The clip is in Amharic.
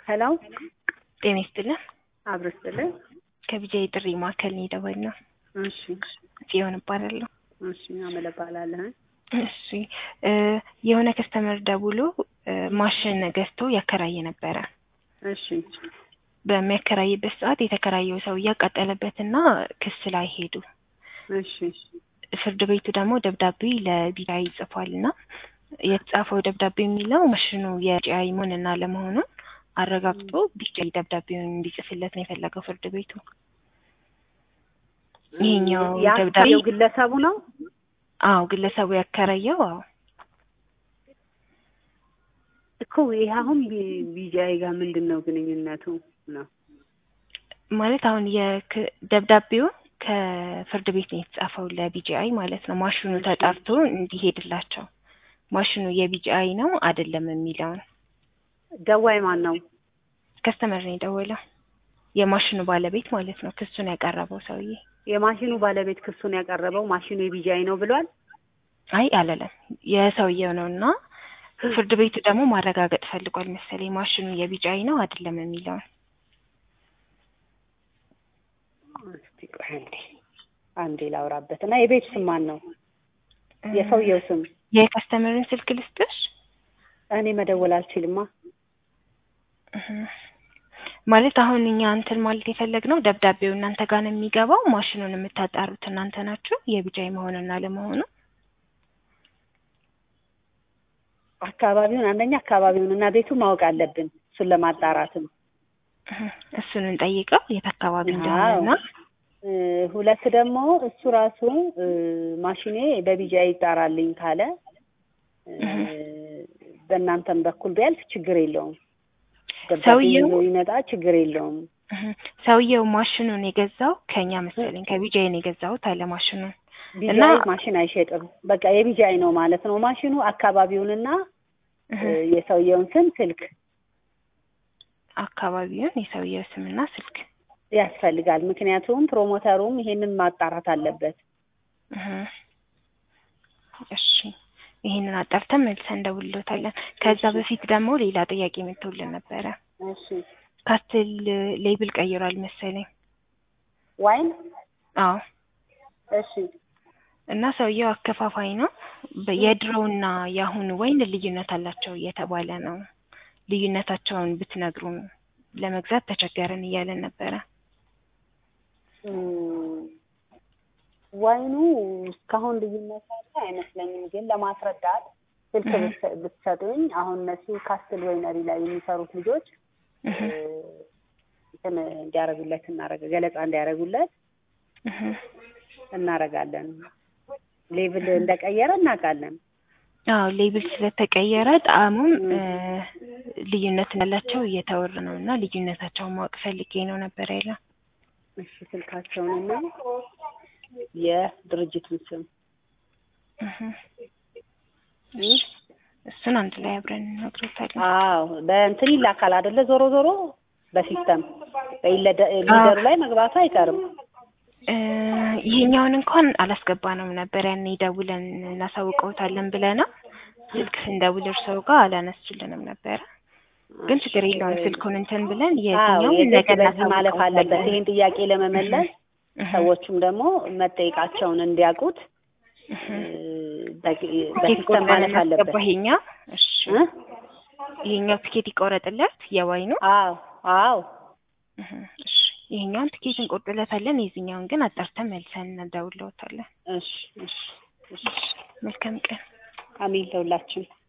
ሄሎ ጤና ይስጥልን። አብሮ ይስጥልን። ከቢጃይ ጥሪ ማዕከል ነው የደወልነው። እሺ ጽዮን እባላለሁ። እሺ አመለ እባላለሁ። እሺ እ የሆነ ከስተመር ደውሎ እ ማሽን ገዝቶ ያከራየ ነበረ። እሺ በሚያከራይበት ሰዓት የተከራየው ሰው እያቃጠለበትና ክስ ላይ ሄዱ። እሺ ፍርድ ቤቱ ደግሞ ደብዳቤ ለቢጃይ ይጽፏል እና የተጻፈው ደብዳቤ የሚለው ማሽኑ የቢጃይ መሆንና ለመሆኑን አረጋግጦ ቢጃይ ደብዳቤውን እንዲጽፍለት ነው የፈለገው ፍርድ ቤቱ። ይሄኛው ደብዳቤ ያከራየው ግለሰቡ ነው። አዎ ግለሰቡ ያከራየው አዎ እኮ ይሄ አሁን ቢ- ቢጃይ ጋር ምንድን ነው ግንኙነቱ ነው? ማለት አሁን የክ- ደብዳቤው ከፍርድ ቤት ነው የተጻፈው ለቢጂአይ ማለት ነው። ማሽኑ ተጣርቶ እንዲሄድላቸው ማሽኑ የቢጂአይ ነው አይደለም የሚለውን ደዋይ ማን ነው? ከስተመር ነው የደወለው የማሽኑ ባለቤት ማለት ነው። ክሱን ያቀረበው ሰውዬ የማሽኑ ባለቤት ክሱን ያቀረበው ማሽኑ የቢጃይ ነው ብሏል። አይ አለለም የሰውየው ነው እና ፍርድ ቤቱ ደግሞ ማረጋገጥ ፈልጓል መሰለኝ ማሽኑ የቢጂአይ ነው አይደለም የሚለውን እስቲ ቆይ አንዴ አንዴ ላውራበት እና የቤቱ ስም ማን ነው? የሰውየው ስም የከስተመርን ስልክ ልስጥሽ? እኔ መደወል አልችልማ። እህ። ማለት አሁን እኛ እንትን ማለት የፈለግነው ደብዳቤው እናንተ ጋር ነው የሚገባው። ማሽኑን የምታጣሩት እናንተ ናችሁ፣ የቢጃይ መሆኑን አለመሆኑ። አካባቢውን አንደኛ አካባቢውን እና ቤቱ ማወቅ አለብን እሱን ለማጣራትም እህ። እሱን እንጠይቀው የት አካባቢ እንደሆነና እ ሁለት ደግሞ እሱ ራሱ እ ማሽኔ በቢጃይ ይጣራልኝ ካለ እ በእናንተም በኩል ቢያልፍ ችግር የለውም። ደብዳቤ ሰውየው- ይዞ ይመጣ ችግር የለውም። እህ። ሰውየው ማሽኑን የገዛው ከኛ መሰለኝ ከቢጃይ ነው የገዛሁት አለ ማሽኑን እና ቢጃይ ማሽን አይሸጥም። በቃ የቢጃይ ነው ማለት ነው ማሽኑ። አካባቢውንና እህ። እ የሰውየውን ስም፣ ስልክ አካባቢውን የሰውየው ስምና ስልክ ያስፈልጋል። ምክንያቱም ፕሮሞተሩም ይሄንን ማጣራት አለበት። እህ። እሺ ይሄንን አጣርተን መልሰን እንደውልሎታለን። ከዛ በፊት ደግሞ ሌላ ጥያቄ መጥቶልን ነበረ። እሺ ካስትል ሌብል ቀይሯል መሰለኝ። ዋይን አዎ እሺ እና ሰውየው አከፋፋይ ነው። በ- የድሮውና የአሁኑ ወይን ልዩነት አላቸው እየተባለ ነው። ልዩነታቸውን ብትነግሩን ለመግዛት ተቸገርን እያለን ነበረ። እም፣ ዋይኑ እስካሁን ልዩነት ያለ አይመስለኝም፣ ግን ለማስረዳት ስልክ እህ። ብትሰ- ብትሰጡኝ አሁን እነሱ ካስትል ወይነሪ ላይ የሚሰሩት ልጆች እህ እ፣ እንትን እንዲያደርጉለት እናረገ ገለጻ እንዲያደርጉለት እህ እናረጋለን። ሌብል እንደቀየረ እናውቃለን። አዎ ሌብል ስለተቀየረ ጣዕሙም እም። እ፣ ልዩነት እንዳላቸው እየተወሩ ነው እና ልዩነታቸውን ማወቅ ፈልጌ ነው ነበር ያለው። እሺ ስልካቸውንና የድርጅቱን ስም እህ እም። እሱን አንድ ላይ አብረን እንነግሮታለን። አዎ በእንትን ይላካል አይደለ? ዞሮ ዞሮ በሲስተም በኢለደ- ሊደሩ ላይ መግባቱ አይቀርም። እ፣ ይሄኛውን እንኳን አላስገባነውም ነበር ያኔ ደውለን እናሳውቀውታለን ብለነው ስልክ ስንደውል እርስዎ ጋር አላነሱልንም ነበረ። ግን ችግር የለውም ስልኩን እንትን ብለን አዎ የትኛው የግድ ነገር በዚህ ማለፍ አለበት። ይሄን ጥያቄ ለመመለስ ሰዎቹም ደግሞ መጠየቃቸውን እንዲያውቁት እ፣ በቂ- በሲስተም ማለፍ አለበት። ይሄኛው እሺ፣ እ? ይሄኛው ትኬት ይቆረጥለት የዋይኑ አዎ አዎ እህ፣ እሺ፣ ይሄኛውን ትኬት እንቆርጥለታለን። የዚህኛውን ግን አጣርተን መልሰን እንደውለውታለን። እሺ እሺ እሺ መልካም ቀን። አሜን ለሁላችን።